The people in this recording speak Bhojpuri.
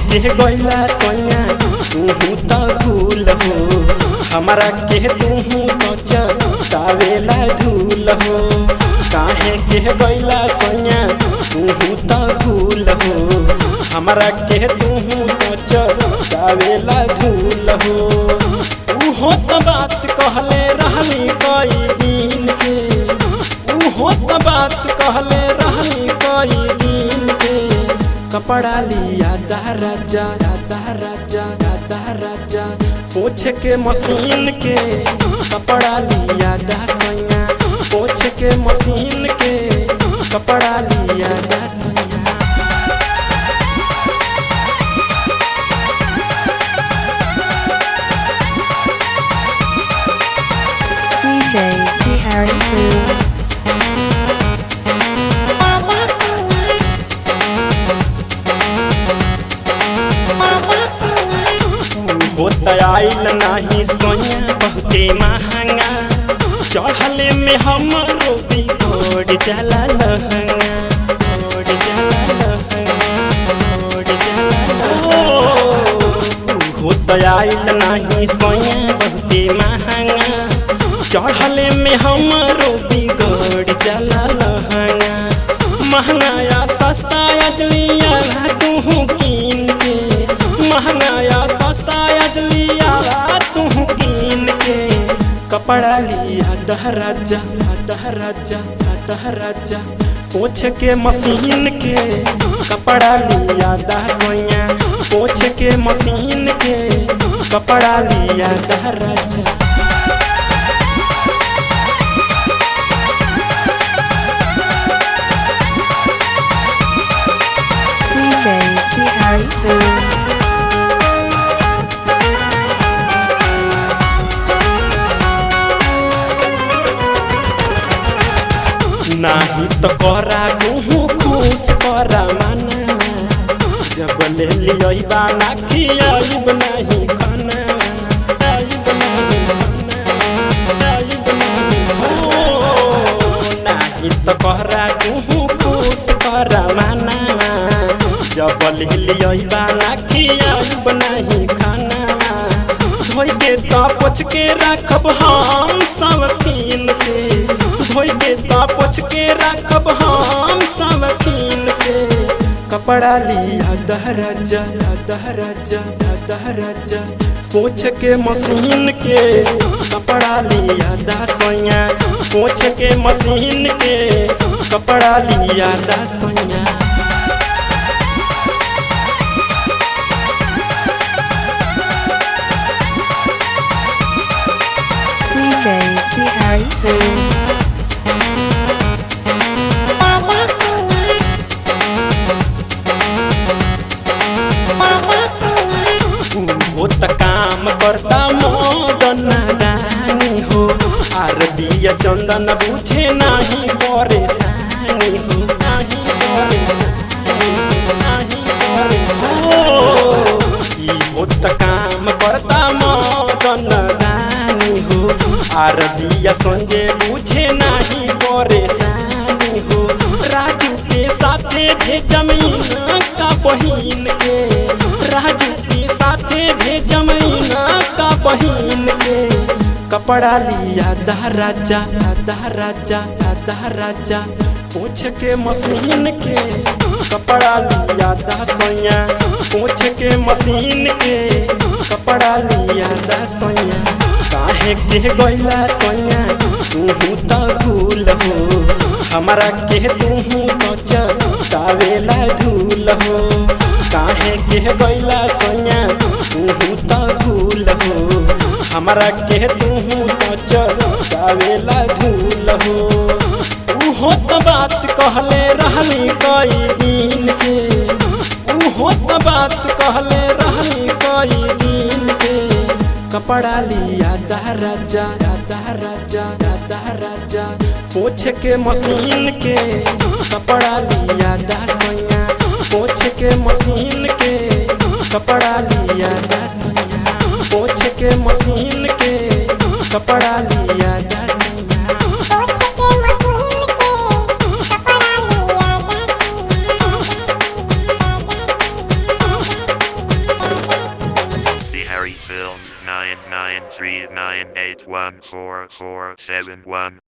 के गैला सोया तू तो भूल हो हमारा के तू तो चटावेला धूल हो काहे के गैला सोया तू तो भूल हो हमारा के तू तो चटावेला धूल हो उहो तो बात कहले रहनी कई दिन के उहो तो बात कहले रहनी कई दिन के कपड़ा लिया दह राजा दह राजा दह राजा पोछ के मशीन के कपड़ा लिया दह सैया पोछ के मशीन के कपड़ा लिया दह सैया DJ T Harry Crew. होत आइल नाही सोया बहुते महंगा चढ़ले में हमरो बिगड़ जाला लहंगा बिगड़ जाला लहंगा, बिगड़ जाला लहंगा। होत आइल नाही सोया बहुते महंगा चढ़ले में हमरो बिगड़ जाला लहंगा महंगाया सस्ता अदलिया तू कीन के महंगाया सस्ता अदलिया तू कीन के कपड़ा लिया डहराजा डहराजा डहराजा पोछ के मशीन के कपड़ा लिया दहसैया पोछ के मशीन के कपड़ा लिया दहराजा DJ T Harry Crew. नाही तो करा मुँह खुश करा माना जब ले लियई बाना खियाइब नहीं खाना आइब नहीं खाना, आइब नहीं हो। नाही तो करा मुँह खुश करा माना जब ले लियई बाना खियाइब नहीं खाना धोई के तो पोछ के रखब हम सब तीन से धोई के तो पोछ के रखब हम सब तीन से कपड़ा लिया दहराजा दहराजा दहराजा पोछ के मशीन के कपड़ा लिया दसैया पोछ के मशीन के कपड़ा लिया दसैया DJ T Harry Crew. वो त काम करता मदन रानी हो आर दिया चंदन बुझे नहीं परेशानी हो नहीं परेशानी, नहीं परेशानी। ई वो त काम करता मदन रानी हो आर दिया संजय बुझे नहीं परेशानी हो राजू के साथे भेजमीन का बहिन के राजू के साथे भेजमीन का बहिन के कपड़ा लिया दहराजा दहराजा दहराजा पोछ के मशीन के कपड़ा लिया दसैया पोछ के मशीन के कपड़ा लिया दसैया काहे के गैला सैया तू तो भूल हो हमारा के तू तो चटावेला धूल हो काहे के गैला सैया तू तो भूल हो हमारा के तू तो चटावेला धूल हो उहो तो बात कहले रहनी कई दिन के उहो तो बात कहले रहनी कई दिन के कपड़ा लिया दहराजा दहराजा दहराजा पोछ के मशीन के कपड़ा लिया दसैया पोछ के मशीन के कपड़ा लिया दसैया पोछ के मशीन के कपड़ा लिया दसैया three nine eight one four four seven one.